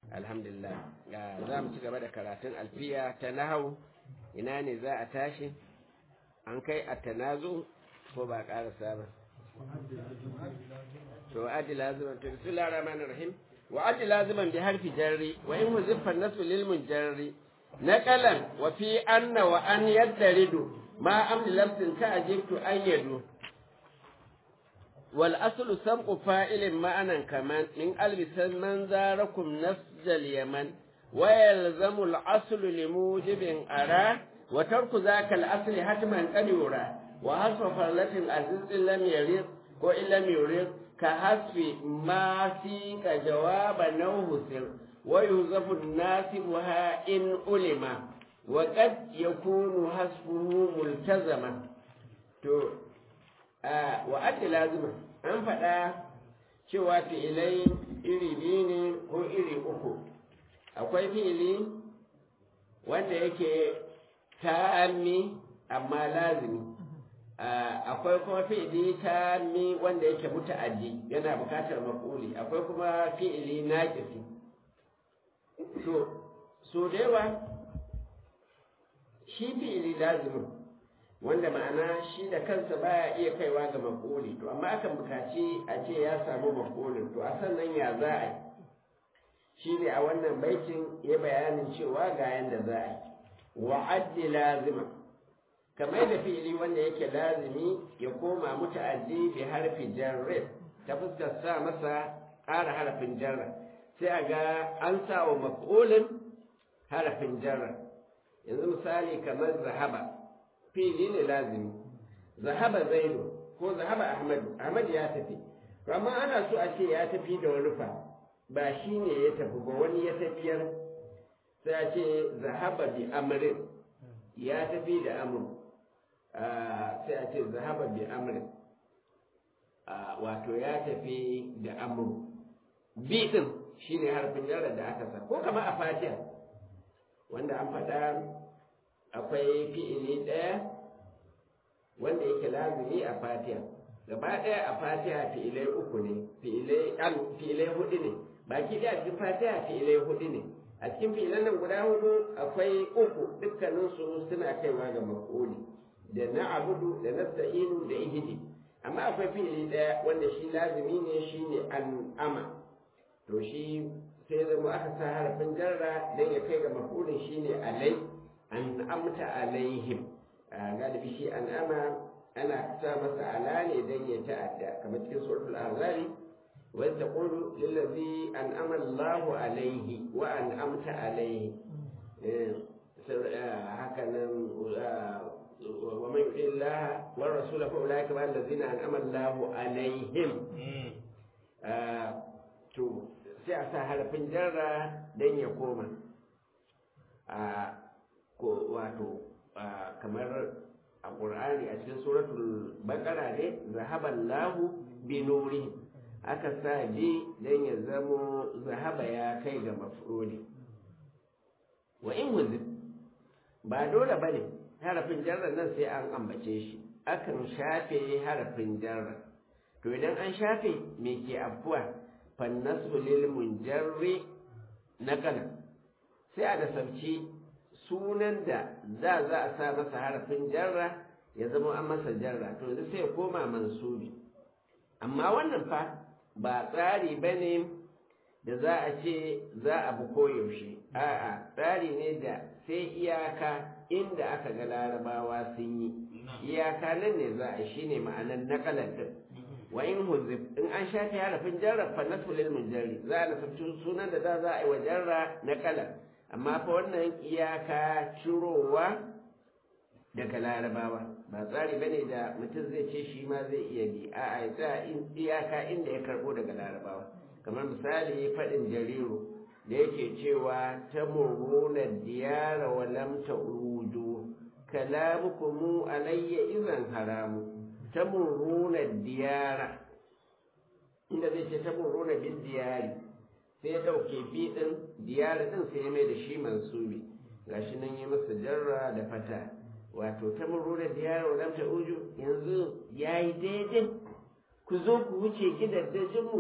alhamdulillah za mu ci gaba da karatun alfiya ta nahau ina ne za a tashi an kai a tanazu ko ba ƙarasa ba to wa'adi laziman to bismillahir rahmanir rahim wa'adi laziman bi harfi jarri wa in huziffa nasu lil munjarri naqalan wa fi anna wa an yaddaridu ma amli lafzin ka ajibtu an yadu wal aslu sam'u fa'ilin ma'anan kaman min albisan man zarakum nasjal yaman wa yalzamu al aslu limujibin ara wa tarku zaka al asli hatman qad yura wa hasfa farlatin aziz lam yarid ko illam yurid ka hasfi ma fi ka jawaba naw husir wa yuzafu nasibuha in ulima wa qad yakunu hasfuhu multazama to wa adda lazima an faɗa cewa fi'ilai iri biyu ne ko iri uku akwai fi'ili wanda yake ta'ammi amma lazimi akwai kuma fi'ili ta'ammi wanda yake muta'addi yana bukatar maf'uli akwai kuma fi'ili naqisi to so da yawa shi fi'ili lazimin wanda ma'ana shi da kansa baya iya kaiwa ga maf'uli to amma akan bukaci a ce ya samu maf'ulin to a sannan ya za a yi shi ne a wannan baitin ya bayanin cewa ga yanda za a yi wa'addi lazima kamar da fi'ili wanda yake lazimi ya koma muta'addi bi harfi jarri ta fuskar sa masa ƙara harafin jarra sai a ga an sa wa maf'ulin harafin jarra yanzu misali kamar zahaba fili ne lazimi zahaba zaidu ko zahaba ahmadu ahmad ya tafi to amma ana so a ce ya tafi da wani fa ba shi ne ya tafi ba wani ya tafiyar sai a ce zahaba bi amrin ya tafi da amr sai a ce zahaba bi amrin wato ya tafi da amr bi din shine harfin jarra da aka sa ko kamar a fatiha wanda an faɗa akwai fi'ili ɗaya wanda yake lazimi a fatiha gaba ɗaya a fatiha fi'ilai uku ne fi'ilai hudu ne baki ɗaya cikin fatiha fi'ilai hudu ne a cikin fi'ilan nan guda hudu akwai uku dukkaninsu suna kaiwa ga maf'uli da na abudu da nasta'inu da ihidi amma akwai fi'ili ɗaya wanda shi lazimi ne shine an'ama to shi sai zama aka sa harafin jarra don ya kai ga maf'ulin shine alai an amta alaihim galibi shi an ama ana sa masa ala ne don ya ta'adda kamar cikin suratul azari wa taqulu lillazi an'ama Allahu alaihi wa an'amta alaihi haka nan wa man yuti Allah wa rasulahu fa ulaika ma allazina an'ama Allahu alaihim to sai a sa harafin jarra don ya koma a ko wato kamar a ƙur'ani a cikin suratul baƙara ne zahaban lahu bi nuri aka sa ji don ya zamo zahaba ya kai ga mafroli wa in wuzin ba dole ba ne harafin jarra nan sai an ambace shi akan shafe harafin jarra to idan an shafe me ke afuwa fannasu lil munjarri naqala sai a nasabci sunan da za za a sa masa harafin jarra ya zama an masa jarra to yanzu sai ya koma mansubi amma wannan fa ba tsari ba ne da za a ce za a bi koyaushe a'a tsari ne da sai iyaka inda aka ga larabawa sun yi iyaka nan ne za a shi ne ma'anar naƙalar din wa in huzif in an shafi harafin jarra fa nasu lil munjarri za a nasabci sunan da za za a yi wa jarra naƙalar amma fa wannan iyaka cirowa daga larabawa ba tsari ba ne da mutum zai ce shi ma zai iya bi a a tsaya iyaka inda ya karbo daga larabawa kamar misali faɗin jariru da yake cewa ta murmuna diyara wa lam ta'udu kalamukum alayya idan haramu ta murmuna diyara inda zai ce ta murmuna bin diyari sai ya ɗauke bi ɗin diyara ɗin sai ya mai da shi mansubi gashi nan ya masa jarra da fata wato ta murura diyara wa lam uju yanzu yayi daidai ku zo ku wuce gidaddajin mu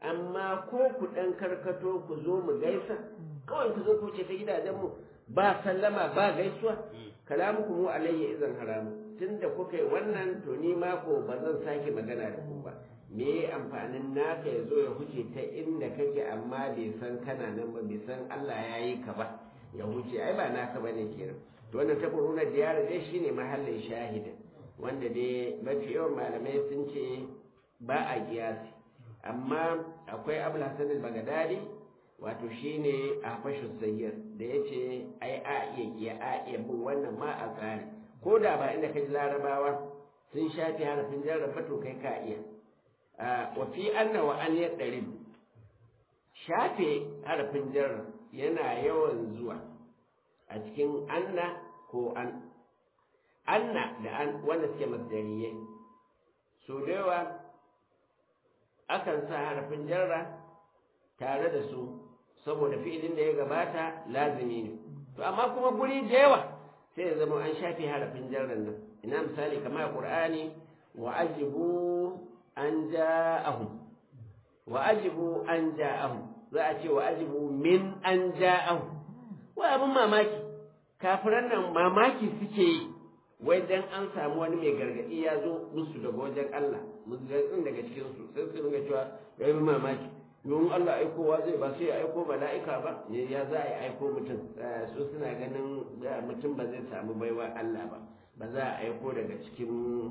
amma ko ku ɗan karkato ku zo mu gaisa kawai ku zo ku ce ta gidajenmu ba sallama ba gaisuwa kalamuku mu alayya izan haramu tunda kuka yi wannan to ni ma ko ba zan sake magana da ku ba me amfanin naka ya zo ya huce ta inda kake amma bai san kana nan ba bai san Allah ya yi ka ba ya huce ai ba naka bane kenan to wannan ta kuruna diyara dai shine mahallin shahida wanda dai mafi yawan malamai sun ce ba a kiyasi amma akwai abul hasan al-bagadadi wato shine a fashin sayyar da yace ai a iya iya a iya bin wannan ma a tsari ko da ba inda kaji larabawa sun shafi harafin jarrafa to kai ka iya wa fi anna wa an ɗari shafe harafin jarra yana yawan zuwa a cikin anna ko an anna da an wanda suke masdariyai so da yawa akan sa harafin jarra tare da su saboda fi'ilin da ya gabata lazimi ne to amma kuma guri da yawa sai ya zama an shafe harafin jarran nan ina misali kamar qur'ani wa ajibu an ja'ahum wa ajibu an ja'ahum za a ce wa ajibu min an ja'ahum wai abin mamaki kafiran nan mamaki suke yi wai dan an samu wani mai gargadi ya zo musu daga wajen Allah musulun daga cikin su sai su dinga cewa ya yi mamaki domin Allah aikowa zai ba sai ya aiko mala'ika ba ya za a yi aiko mutum su suna ganin mutum ba zai samu baiwa Allah ba ba za a aiko daga cikin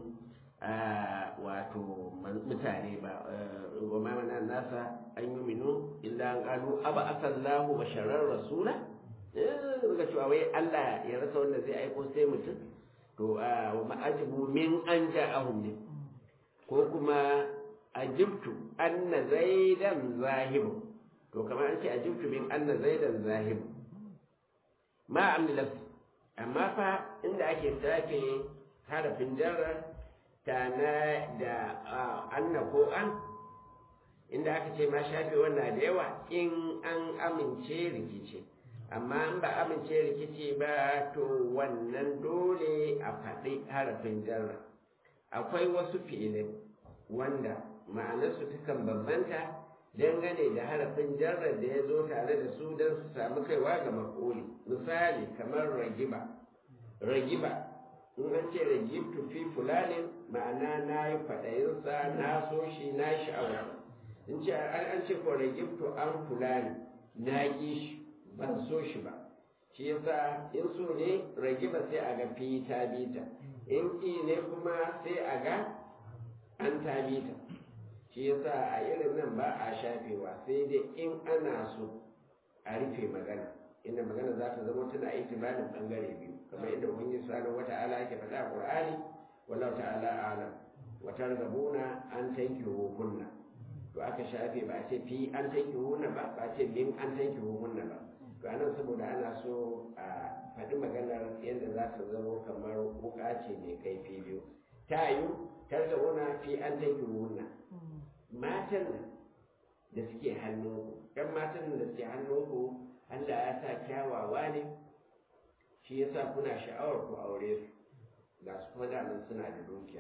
wato mutane ba wa mamana nasa an yi minu illa an kalu aba asallahu basharar rasula daga cewa wai Allah ya rasa wanda zai aiko sai mutum to wa ma'ajibu min an ja'ahum ne ko kuma ajibtu anna zaidan zahibu to kamar an ce ajibtu min anna zaidan zahibu ma amnilas amma fa inda ake sake harafin jarra tana da anna ko an inda aka ce ma shafe wannan da yawa in an amince rikici amma in ba amince rikici ba to wannan dole a faɗi harafin jarra akwai wasu fi'ilai wanda ma'anarsu takan bambanta dangane da harafin jarrar da ya zo tare da su don su samu kaiwa ga makoli misali kamar ragiba ragiba in an ce ragibtu fi fulanin ma'ana na yi faɗayinsa na so shi na sha'awa in ce an ce ko ragibtu an fulani na ƙi shi ban so shi ba shi yasa in so ne ragiba sai a ga fi ta bita in ƙi ne kuma sai a ga an ta bita shi yasa a irin nan ba a shafewa sai dai in ana so a rufe magana inda magana za ta zama tana itibarin bangare biyu kamar inda ubangiji subhanahu wata'ala yake faɗa a qur'ani wallahu ta'ala alam wa targabuna an tankihu kunna to aka shafe ba a ce fi an tankihu hunna ba ba a ce min an tankihu hunna ba to anan saboda ana so a faɗi maganar yadda za ta zama kamar wuka ce mai kaifi biyu ta yiwu targabuna fi an tankihu hunna matan nan da suke hannunku ɗan matan nan da suke hannunku Allah ya sa kyawawa ne shi yasa kuna sha'awar ku aure su ga su kuma daman suna da dukiya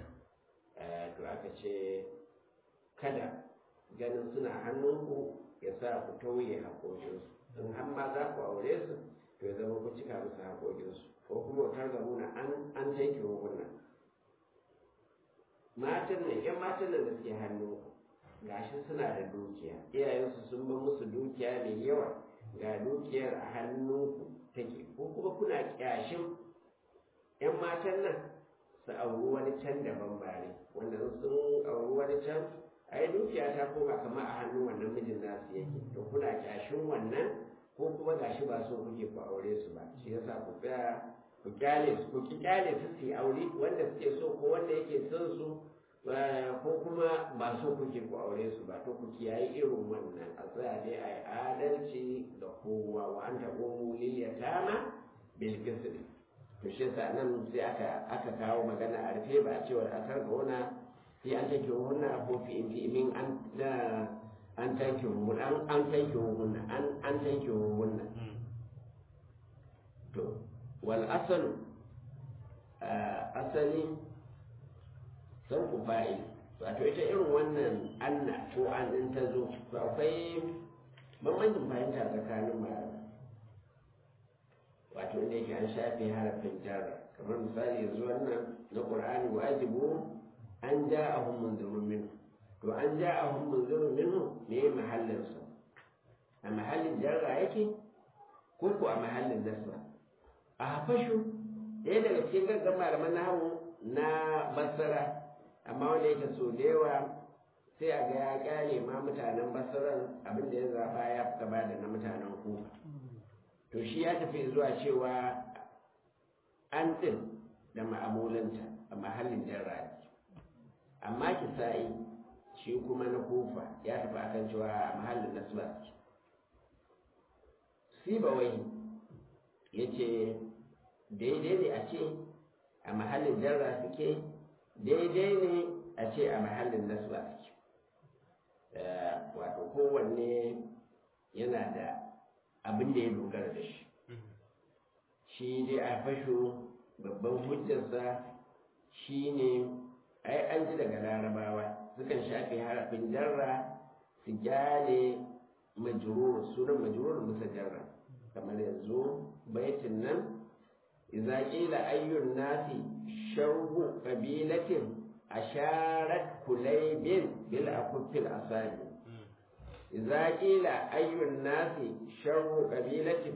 to aka ce kada ganin suna hannunku ya sa ku tauye haƙoƙinsu in har ma za ku aure su to ya zama ku cika musu haƙoƙinsu ko kuma wutar gamuna an an tanke hukunan matan nan yan matan nan da suke hannunku gashi suna da dukiya iyayensu sun ba musu dukiya mai yawa ga dukiyar a hannunku take ko kuma kuna kyashin yan matan nan su auri wani can daban bare wanda sun auri wani can ai dukiya ta koma kamar a hannun wannan mijin nasu yake to kuna kyashin wannan ko kuma gashi ba so kuke ku aure su ba shi yasa ku tsaya ku kyale su ku ki kyale su su aure wanda suke so ko wanda yake son su ko kuma ba so kuke ku aure su ba to ku kiyaye irin wannan a tsaya dai a yi adalci da kowa wa an taɓo mu liliyatama bil qisd to shi yasa nan sai aka aka kawo magana a rufe ba a cewa a tarka wana fi an take hunna ko fi in min an da an take hunna an an take hunna an an take hunna to wal asalu asali sauku fa'il wato ita irin wannan anna ko an ɗin ta zo to akwai bambancin fahimta tsakanin malamai wato inda yake an shafe harafin jarra kamar misali yanzu wannan na qur'ani wajibu an ja'ahum munzirun minhu to an ja'ahum munzirun minhu ne mahallin sa a mahallin jarra yake ko ko a mahallin nasba a hafashu ɗaya daga cikin gaggan malaman nahawu na basara amma wanda yake so da yawa sai a ga ya kyale ma mutanen basaran abin da ya zaba ya fi gaba da na mutanen kufa to shi ya tafi zuwa cewa an ɗin da ma'amulanta a mahallin jarra amma kisa'i shi kuma na kufa ya tafi akan cewa a mahallin nasba sibawai ya ce daidai ne a ce a mahallin jarra suke daidai ne a ce a mahallin nasba suke wato kowanne yana da abin da ya dogara da shi shi dai a fasho babban hujjarsa shi ne ai an ji daga larabawa sukan shafe harafin jarra su gyale majurur sunan majurur musa jarra kamar yanzu baitin nan idza qila ayyun nasi sharhu qabilatin asharat kulaybin bil akufil asabi idza qila ayyun nasi sharhu qabilatin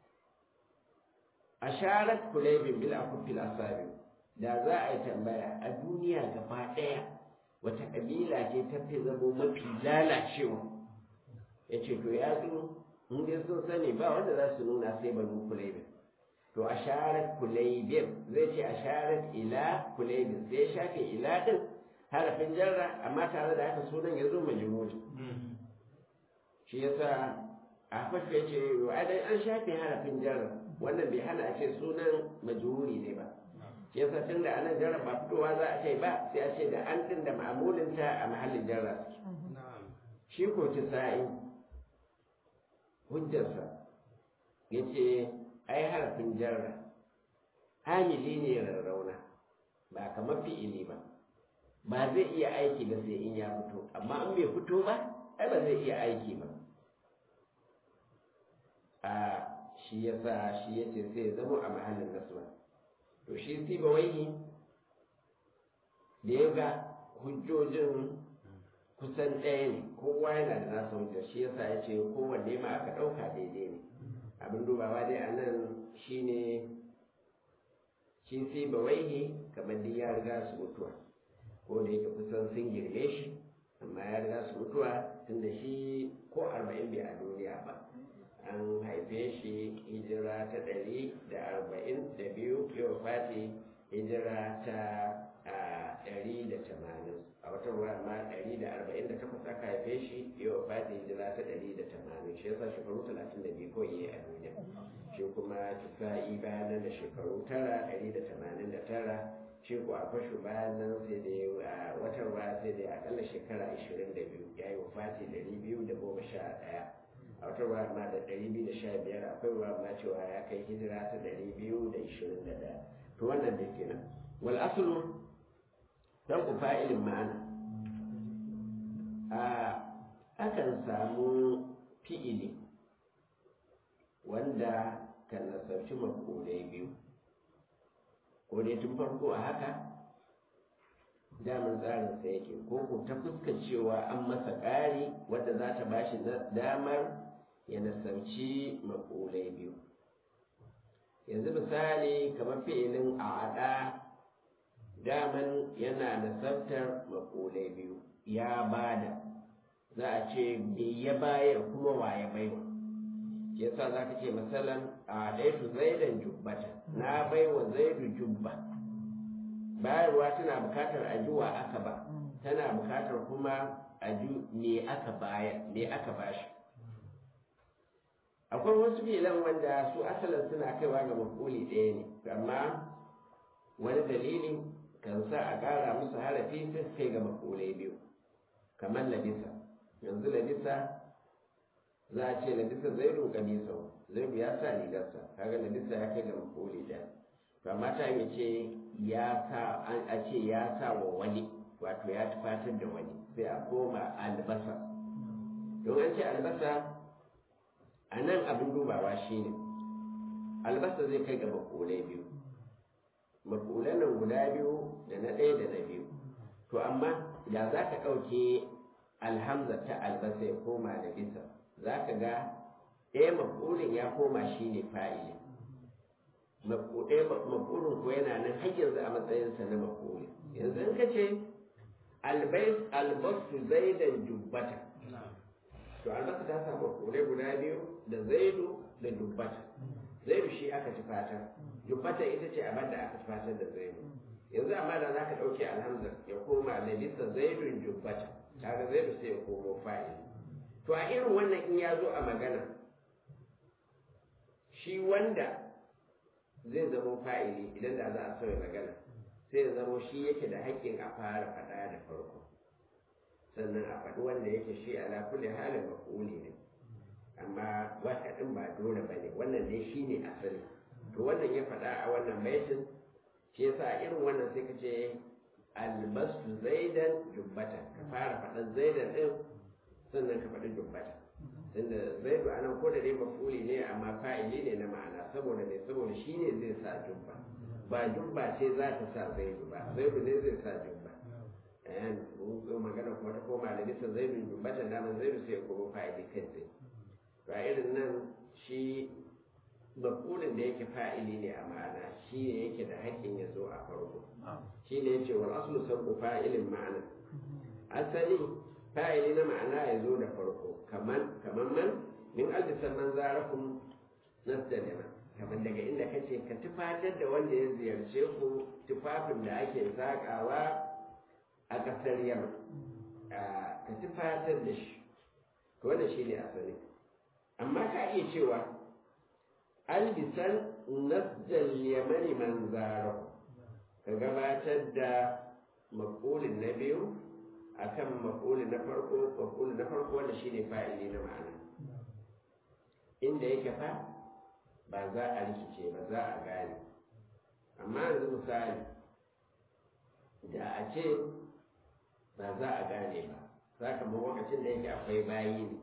asharat kulaybin bil akufil asabi da za a yi tambaya a duniya gaba ɗaya wata ƙabila ce ta fi zamo mafi lalacewa ya ce to ya zo in dai sun sani ba wanda za su nuna sai banu kulaibin to a sharar kulaibin zai ce a sharar ila kulaibin sai ya shafe ila ɗin harafin jarra amma tare da haka sunan ya zo majimuri shi yasa a fashe ya ce an shafe harafin jarra wannan bai hana a ce sunan majururi ne ba shi yasa tun da anan jarra ba fitowa za a ce ba sai a ce da an din da ma'amulinta a mahallin jarra shi ko ci sa'i hujjarsa ya ce ai harafin jarra hamili ne rarrauna ba kamar fi'ili ba ba zai iya aiki ba sai in ya fito amma in bai fito ba ai ba zai iya aiki ba a shi yasa shi yace sai ya zama a mahallin nasba to shi siba waihi da ya ga hujjojin kusan ɗaya ne kowa yana da nasa hujjar shi yasa ya ce kowanne ma aka ɗauka daidai ne abin dubawa dai a nan shi ne shi siba waihi kamar duk ya riga su mutuwa ko da yake kusan sun girme shi amma ya riga su mutuwa tunda shi ko arba'in bai a duniya ba an haife shi hijira ta ɗari da arba'in da biyu yau fati hijira ta ɗari da tamanin a wata ruwa ma ɗari da arba'in da takwas aka haife shi yau fati hijira ta ɗari da tamanin shi yasa shekaru talatin da biyu kawai yi a duniya shi kuma kisa'i bayan nan da shekaru tara ɗari da tamanin da tara shi ko a fashu bayan nan sai da wata ruwa sai da akalla shekara ashirin da biyu ya yi wafati ɗari biyu da goma sha ɗaya a wata ruwa ma da ɗari biyu da sha biyar akwai ruwa ma cewa ya kai hijira ta ɗari biyu da ishirin da ɗaya to wannan da kenan wal aslu dan ku fa'ilin ma'ana a akan samu fi'ili wanda kan nasarci makulai biyu ko dai tun farko a haka daman tsarinsa yake ko ko ta fuskar cewa an masa ƙari wadda za ta ba shi damar ya nasarci makulai biyu yanzu misali kamar fi'ilin a'ada daman yana nasartar makulai biyu ya bada za a ce bai ya bayar kuma wa ya baiwa yasa za ka ce misalan a ɗaitu zaidan jubbata na baiwa zaidu jubba bayarwa tana bukatar ajuwa aka ba tana bukatar kuma aju me aka bayar me aka bashi akwai wasu filan wanda su asalin suna kaiwa ga makuli ɗaya ne amma wani dalili kan sa a ƙara musu harafi sai su kai ga makulai biyu kamar labisa yanzu labisa za a ce labisa zaidu kamisa zaidu ya sa rigarsa kaga labisa ya kai ga makuli ɗaya to amma ta yi ce ya sa an a ce ya sa wa wani wato ya tufatar da wani sai a koma albasa don an ce albasa a nan abin dubawa shine albasa zai kai ga makulai biyu makulan nan guda biyu da na ɗaya da na biyu to amma da za ka ɗauke alhamza ta albasa ya koma da bisa za ka ga ɗaya makulin ya koma shine fa'ili ɗaya makulin ko yana nan har yanzu a matsayinsa na makuli yanzu in ka ce albasu zaidan jubbata to albasa ta samu makulai guda biyu da zaidu da jubbata zaidu shi aka ci fata jubbata ita ce abin da aka ci fata da zaidu yanzu amma da za ka ɗauke alhamza ya koma da bisa zaidun jubbata kaga zaidu sai ya komo fa'ili to a irin wannan in ya zo a magana shi wanda zai zama fa'ili idan da za a sauya magana sai ya zama shi yake da haƙƙin a fara faɗa da farko sannan a faɗi wanda yake shi ala kulli halin mafuli ne amma waka ɗin ba dole ba ne wannan dai shi ne asali to wannan ya faɗa a wannan baitin shi yasa irin wannan sai ka ce albasu zaidan jubbata ka fara faɗan zaidan ɗin sannan ka faɗi jubbata tunda zaidu anan ko da dai mafuli ne amma fa'ili ne na ma'ana saboda ne saboda shi ne zai sa jubba ba jubba ce za ta sa zaidu ba zaidu ne zai sa jubba ayan ko magana kuma ta koma da bisa zaidu jubbata da man zaidu sai ya koma fa'ili kai tsaye to a irin nan shi mafulin da yake fa'ili ne a ma'ana shi ne yake da haƙƙin ya zo a farko shi ne yace wal aslu sabbu fa'ilin ma'ana asali fa'ili na ma'ana ya zo da farko kaman kaman man min albisan man zarakum nasdalima kamar daga inda kace ka tufatar da wanda ya ziyarce ku tufafin da ake sakawa a kasar yamma ka tufatar da shi to wannan shine asali amma ka iya cewa albisan nasdal yamani man zarakum ka gabatar da maƙulin na biyu akan maf'uli na farko maf'uli na farko wanda shine fa'ili na ma'ana inda yake fa ba za a rikice ba za a gane amma yanzu misali da a ce ba za a gane ba za ka ma lokacin da yake akwai bayi ne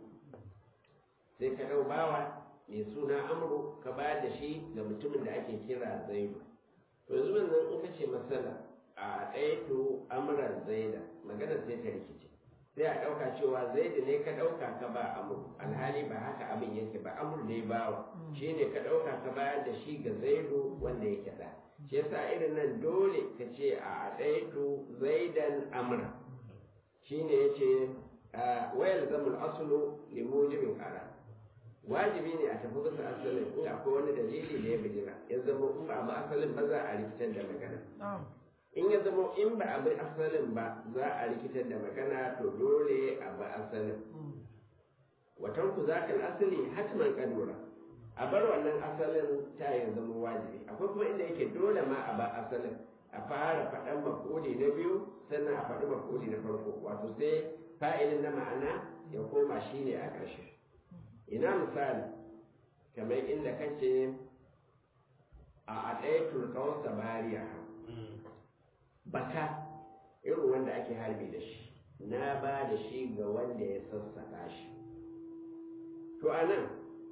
sai ka ɗau bawa mai suna amru ka ba da shi ga mutumin da ake kira zaidu to yanzu nan in ka ce masala a ɗaya to amuran zaida magana sai ta rikice sai a ɗauka cewa zaidu ne ka ɗauka ka ba amur alhali ba haka abin yake ba amur ne bawa shi ne ka ɗauka ka bayar da shi ga zaidu wanda yake da shi yasa irin nan dole ka ce a ɗaya to zaidan amra shi ne ya ce wayar zamul asulu limujibin ƙara wajibi ne a tafi bisa asalin in akwai wani dalili da ya bijira ya zama in ba ba asalin ba za a rikitar da magana in ya zama in ba a bi asalin ba za a rikitar da magana to dole a bi asalin watan ku za ka asali hatman kadura a bar wannan asalin ta ya zama wajibi akwai kuma inda yake dole ma a ba asalin a fara faɗan makoli na biyu sannan a faɗi makoli na farko wato sai fa'ilin na ma'ana ya koma shi ne a ƙarshe ina misali kamar inda kace a aɗaitul kawsa bariya baka irin wanda ake harbi da shi na ba da shi ga wanda ya sassaƙa shi to a nan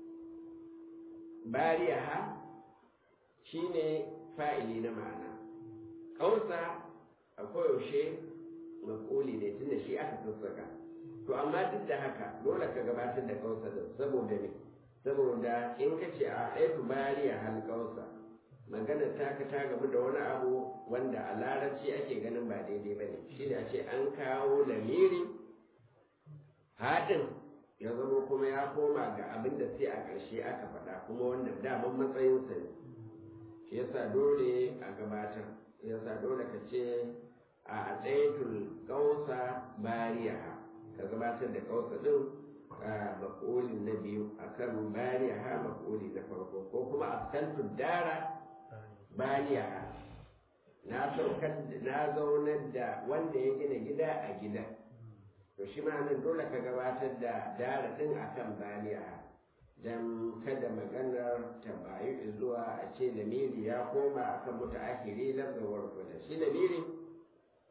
bariya ha shi ne fa'ili na ma'ana ƙausa a koyaushe makoli ne tunda shi aka sassaƙa to amma duk da haka dole ka gabatar da ƙausa da saboda me saboda in ka ce a ɗaya bariya hal ƙausa magana ta ka ta gamu da wani abu wanda a larabci ake ganin ba daidai ba ne shi da ce an kawo lamiri haɗin ya zama kuma ya koma ga abin da sai a ƙarshe aka faɗa kuma wanda daman matsayinsa ne shi yasa dole a gabatar yasa dole ka ce a ɗaitul ƙausa bariya ka gabatar da ƙausa ɗin a maƙolin na biyu akan bariya maƙoli na farko ko kuma askantu dara baniya na saukar na zaunar da wanda ya gina gida a gida to shi ma nan dole ka gabatar da dara din akan baniya dan kada maganar ta bayu zuwa a ce lamiri ya koma akan mutaakhiri lafzawar kuda shi lamiri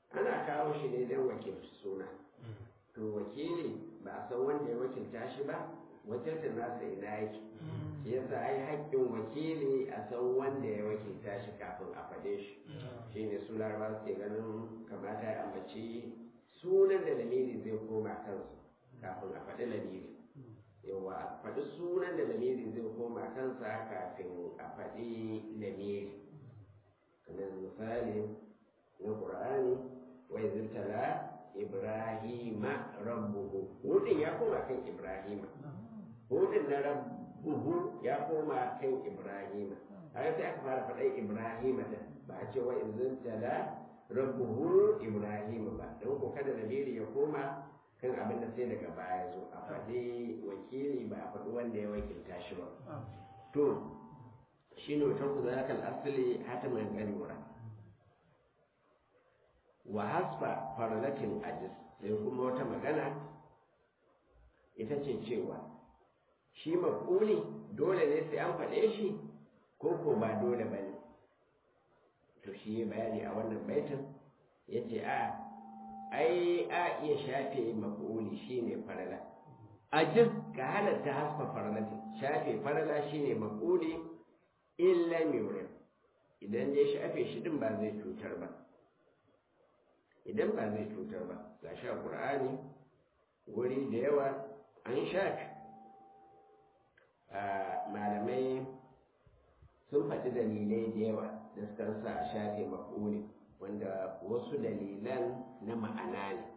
ana kawo shi ne don wakilci suna to wakili ba a san wanda ya wakilta shi ba wakiltar nasa ina yake shi yasa ai haƙƙin wakili a san wanda ya wakilta shi kafin a faɗe shi shi ne su laraba suke ganin kamata ya ambaci sunan da lamiri zai koma kansu kafin a faɗi lamiri yawa a faɗi sunan da lamiri zai koma kansa kafin a faɗi lamiri kamar misali na ƙur'ani wai zirtala ibrahima rabbuhu hudin ya koma kan ibrahima hudin na rabbuhu ya koma kan ibrahima haka sai aka fara faɗa ibrahima da ba a ce wa izin tala rabbuhu ibrahima ba don ko kada lamiri ya koma kan abin da sai daga baya zo a faɗi wakili ba a faɗi wanda ya wakilta shi ba to shi ne wata ku zaka asali hatiman ganura wa hasfa farlatin ajis sai kuma wata magana ita ce cewa shi maƙuli dole ne sai an faɗe shi ko ko ba dole ba ne to shi ya bayani a wannan baitin ya ce a ai a iya shafe maƙuli shi ne farala ajis ka halatta hasfa farlatin shafe farala shi ne maƙuli illa miurin idan dai shafe shi din ba zai cutar ba idan ba zai cutar ba ga sha ƙur'ani wuri da yawa an shafe malamai sun faɗi dalilai da yawa da suka sa a shafe maƙuli wanda wasu dalilan na ma'ana ne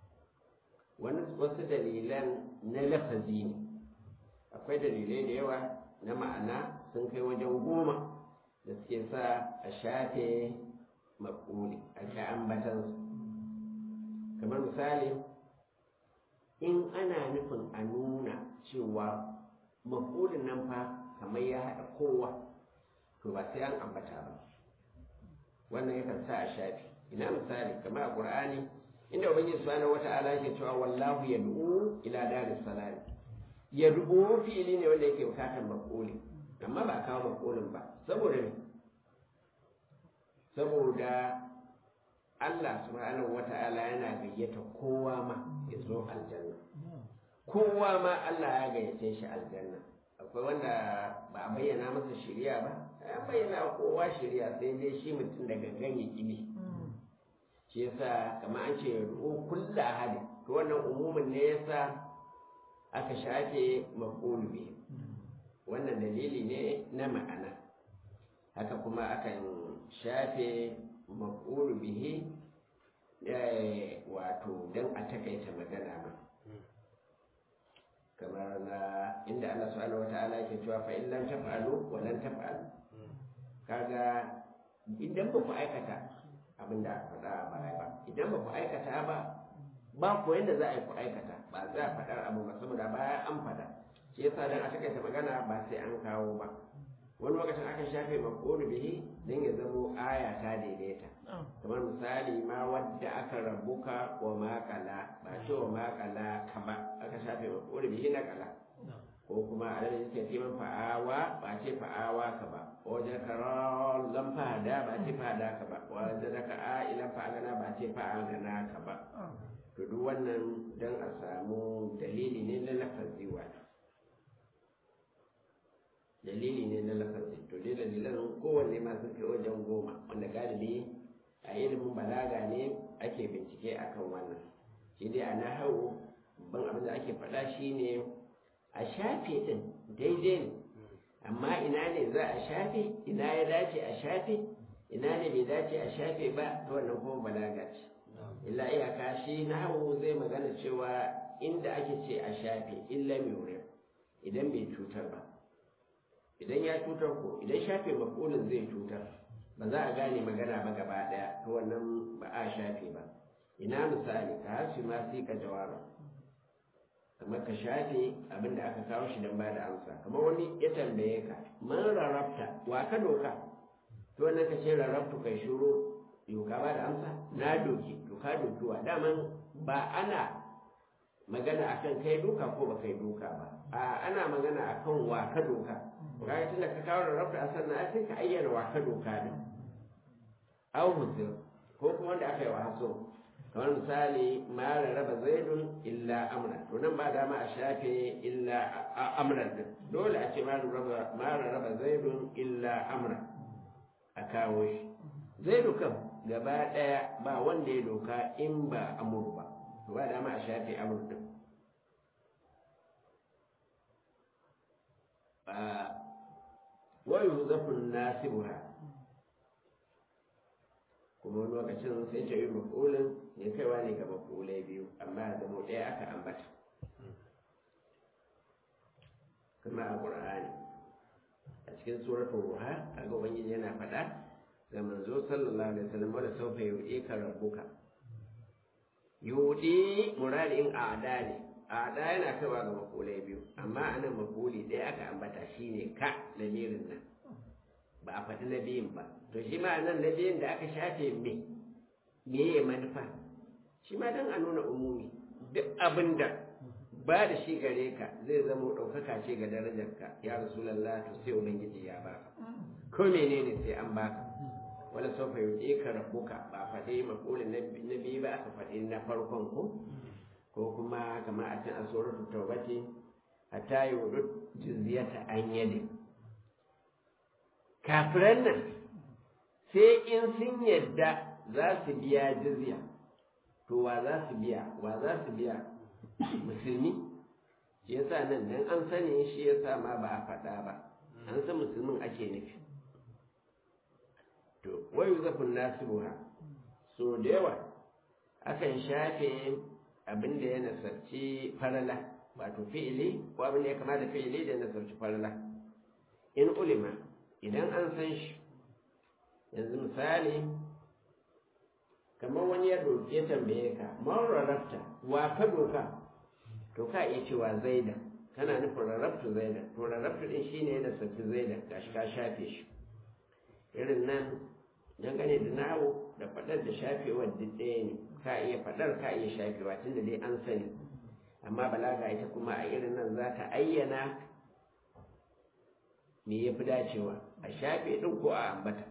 wasu dalilan na lafazi ne akwai dalilai da yawa na ma'ana sun kai wajen goma da suke sa a shafe maƙuli a ka ambatansu kamar misali in ana nufin a nuna cewa maƙulin nan fa kamar ya haɗa kowa to ba sai an ambata ba wannan yakan sa a shafi ina misali kamar a ƙur'ani inda ubangiji subhanahu wata'ala ke cewa wallahu yad'u ila daris salam yad'u fi'ili ne wanda yake bukatar maƙuli amma ba kawo maƙulin ba saboda ne saboda Allah subhanahu wata'ala yana gayyata kowa ma ya zo aljanna kowa ma Allah ya gayyace shi aljanna akwai wanda ba a bayyana masa shirya ba an bayyana kowa shirya sai dai shi mutum da gangan ya kibi shi yasa kamar an ce ru'u kullu ahadi to wannan umumin ne yasa aka shafe maqulu bi wannan dalili ne na ma'ana haka kuma akan shafe maqulu bihi wato dan a takaita magana ma kamar na inda Allah subhanahu wata'ala yake cewa fa in lam taf'alu wa lan taf'alu kaga idan ba ku aikata abin da aka faɗa ba ba idan ba ku aikata ba ba ku yanda za a yi ku aikata ba za a faɗar abu ba saboda baya an faɗa shi yasa dan a takaita magana ba sai an kawo ba wani lokacin aka shafe maqulu bihi dan ya zamo aya ta daidaita kamar misali ma wadda aka rabuka wa makala ba ce wa makala ka ba aka shafe maqulu bihi na kala ko kuma a nan yake fi man fa'awa ba ce fa'awa ka ba wajen karon lam fahada ba ce fahada ka ba wajen da ka a ilan fa'agana ba ce fa'agana ka ba to duk wannan dan a samu dalili ne na lafazi wani dalili ne na lafazi to dai dalilan kowanne ma sun kai wajen goma wanda galibi a ilimin balaga ne ake bincike akan wannan shi dai a nahawu ban abin da ake faɗa shine a shafe din daidai ne amma ina ne za a shafe ina ya dace a shafe ina ne bai dace a shafe ba to wannan kuma balaga ce illa iyaka shi nahawu zai magana cewa inda ake ce a shafe illa mai idan bai cutar ba idan ya cutar ko idan shafe makolin zai cutar ba za a gane magana ba gaba daya to wannan ba a shafe ba ina misali ka hasu ma sai ka jawara kamar ka shafe abin da aka kawo shi don ba da amsa kamar wani ya tambaye ka man rarrabta wa ka doka to wannan ka ce rarrabtu kai shuru doka ba da amsa na doki doka dokiwa daman ba ana magana akan kai doka ko ba kai doka ba a ana magana akan wa ka doka kaga tunda ka kawo da rabta sannan ai sai ka ayyana wa ka doka din aw huzur ko kuma wanda aka yi wa haso kamar misali ma raba zaidun illa amra to nan ba dama a shafe illa amran din dole a ce ma raba zaidun illa amra a kawo shi zaidu kam gaba daya ba wanda ya doka in ba amur ba to ba dama a shafe amur din wayu zafin nasibuha kuma wani lokacin sai ta yi makulin ya kaiwa ne ga makulai biyu amma da zama ɗaya aka ambata kuma a ƙur'ani a cikin suratul ruha a ga ubangiji yana faɗa ga manzo sallallahu alaihi wasallam wanda saufa yuɗe ka rabbuka yuɗe muradin a'da ne a'da yana kaiwa ga makulai biyu amma anan makuli ɗaya aka ambata shine ka lamirin nan ba a faɗi na biyun ba to shi ma nan na biyun da aka shafe me me ya manufa shi ma don a nuna umumi duk abin da ba da shi gare ka zai zama ɗaukaka ce ga darajarka ya rasulallah to sai ubangiji ya baka ko menene sai an baka wala sau fa yuɗe ka rabbuka ba faɗi maƙulin na biyu ba aka faɗi na farkon ko ko kuma kamar a can a suratul tawbati hatta yudu jizyata an yadin kafiran nan sai in sun yadda za su biya jizya to wa za su biya wa za su biya musulmi shi yasa nan dan an sani shi yasa ma ba a faɗa ba an san musulmin ake nufi to wayu zafin nasiruha so da yawa akan shafe abin da ya nasarci farala wato fi'ili ko abin da ya kama da fi'ili da ya nasarci farala in ulima idan an san shi yanzu misali kamar wani ya ya tambaye ka man rarrafta wa ka doka to ka iya cewa zaida kana nufin rarraftu zaida to rarraftu din shine yana saki zaida gashi ka shafe shi irin nan dangane da nawo da fadar da shafewar duk ɗaya ne ka iya fadar ka iya shafewa tunda dai an sani amma balaga ita kuma a irin nan za ta ayyana me ya fi dacewa a shafe ɗin ko a ambata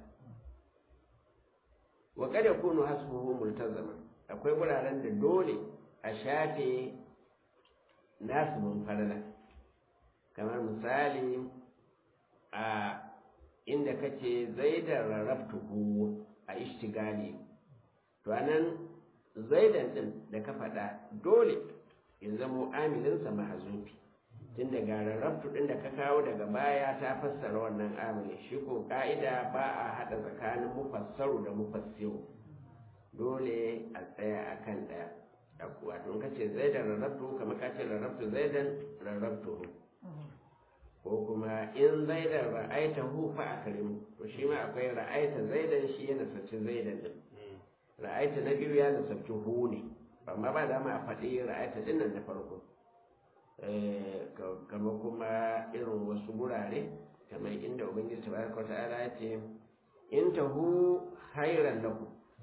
wa kada kunu hasbuhu multazama akwai wuraren da dole a shafe nasu mun farala kamar misali a inda kace zaidan rarrabtuhu a ishtigali to anan zaidan din da ka faɗa dole ya zamo amilinsa mahazufi tun daga rarrabtu ɗin da ka kawo daga baya ta fassara wannan amili shi ko ka'ida ba a haɗa tsakanin mufassaru da mufassiru dole a tsaya a kan ɗaya wato ka ce zaidan rarrabtu kamar ka ce rarrabtu zaidan rarrabtu ko kuma in zaidan ra'aita hu fa akrimu to shi ma akwai ra'aita zaidan shi yana sace zaidan din ra'aita na biyu ya nasabci hu ne amma ba dama a faɗi ra'aita din nan na farko kamar kuma irin wasu gurare kamar inda ubangiji tabaraka ta'ala ya ce in tahu khairan lakum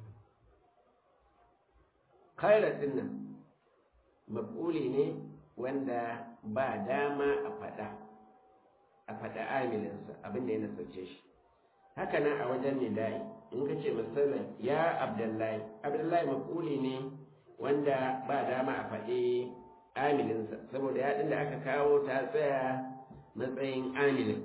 khairan din nan maf'uli ne wanda ba dama a faɗa a faɗa amilinsa abin da ya nasarce shi haka nan a wajen nida'i in ka ce misalin ya abdullahi abdullahi maf'uli ne wanda ba dama a faɗi amilinsa saboda yaɗin da aka kawo ta tsaya matsayin amilin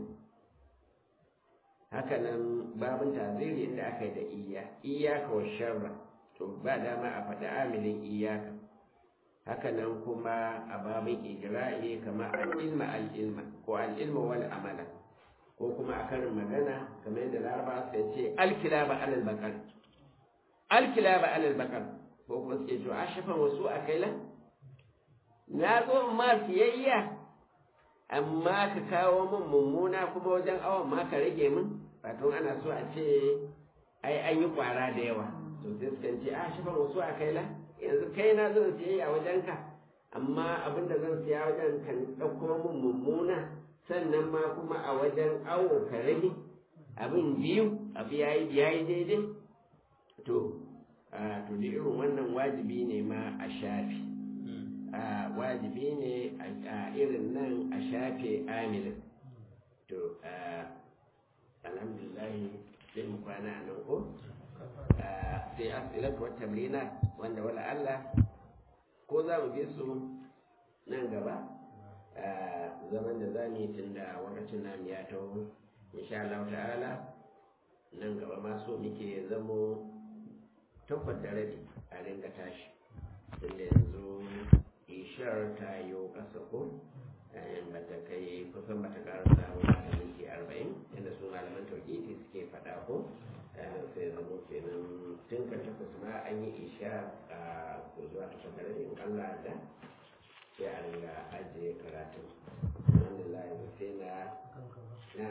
hakanan babin taziri inda aka yi da iya iyaka wa sharra to ba dama a faɗi amilin iyaka hakanan kuma a babin ijra'i kama al'ilma al'ilma ko al'ilma wal amala ko kuma a karin magana kamar yadda laraba sai ce alkilaba alal bakar alkilaba alal bakar ko kuma suke to a shafan wasu a kailan na zo ma siyayya amma ka kawo min mummuna kuma wajen awon ma ka rage min wato ana so a ce ai an yi kwara da yawa to sai suka ce a shi ba wasu a kai la yanzu kai na zan siyayya wajen ka amma abin da zan siya wajen kan ɗauko min mummuna sannan ma kuma a wajen awo ka rage abin biyu abu ya yi daidai to to da irin wannan wajibi ne ma a shafi wajibi ne a irin nan a shafe amilin to alhamdulillah sai mu kwana a nan ko sai asilatu wata tamrina wanda wala Allah ko za mu bi su nan gaba zaman da za mu yi tun da wakacin namu ya taho insha Allah ta'ala nan gaba ma so muke zamo takwas da rabi a ringa tashi tunda yanzu ishar ta yi ƙasa ko ba ta kai kusan ba ta karasa wata minti arba'in inda su malaman tauhidi suke faɗa ko sai zamo kenan tun ka takwas ma an yi isha a zuwa ta shekarar in Allah da sai a ringa ajiye karatun alhamdulillah yanzu sai na na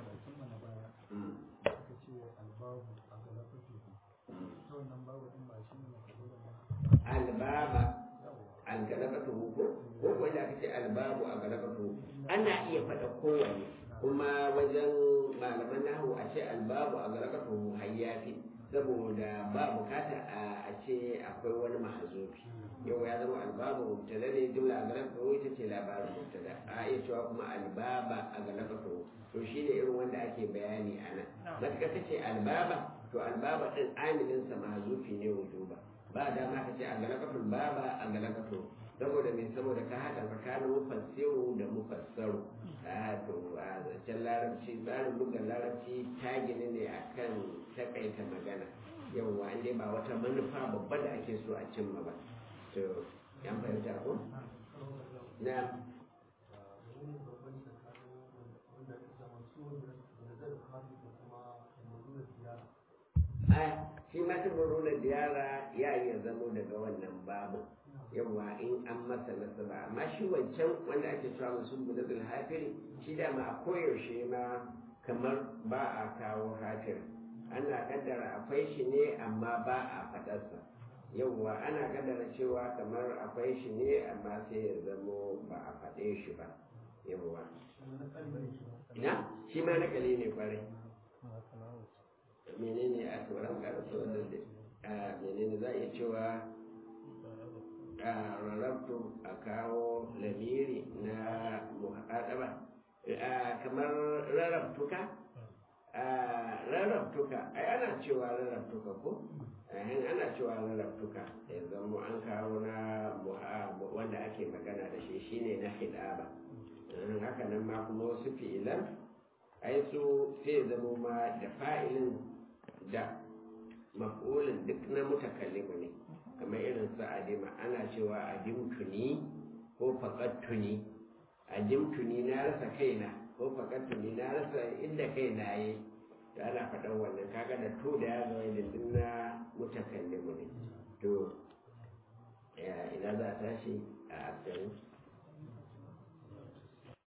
albaba algalabatu ko ko wanda aka ce albabu a galabatu ana iya faɗa kowanne kuma wajen malaman nahu a ce albabu a galabatu hayyafi saboda ba bukata a ce akwai wani mahazufi yau ya zama albabu mubtada ne jumla a galabatu ita ce labarin mubtada a iya cewa kuma albaba a galabatu to shi ne irin wanda ake bayani a nan matuƙa ta ce albaba to albaba ɗin amilinsa mahazufi ne wujuba ba dama ka ce a galakatul baba a galakatul saboda mai saboda ka haɗa tsakanin mufassiru da mufassaru a to a zancen larabci tsarin bugar larabci ta gini ne akan takaita magana yawwa inda ba wata manufa babba da ake so a cimma ba to yan fahimta ko na shi ma tabaruna diyara ya iya zamo daga wannan babu yawa in an masa nasaba amma shi wancan wanda ake cewa musu budadul hafiri shi da ma a koyaushe ma kamar ba a kawo hafir ana kaddara akwai shi ne amma ba a fadarsa yawwa ana kaddara cewa kamar akwai shi ne amma sai ya zamo ba a faɗe shi ba yawwa na shi ma nakali ne kwarai menene a tsoron karasa wannan da menene za a iya cewa a rarrabtu a kawo lamiri na muhaɗaba kamar rarrabtuka rarrabtuka ai ana cewa rarrabtuka ko ana cewa rarrabtuka ya zama an kawo na wanda ake magana da shi shine na hidaba haka nan ma kuma wasu fi'ilan ai su sai zama ma da fa'ilin da maf'ulin duk na mutakallimu ne kamar irin su adima ana cewa adimtuni ko faƙattuni adimtuni na rasa kaina ko faƙattuni na rasa inda kaina yi da ana faɗan wannan kaga da to da ya zama da duk na mutakallimu ne to ina za a tashi a asali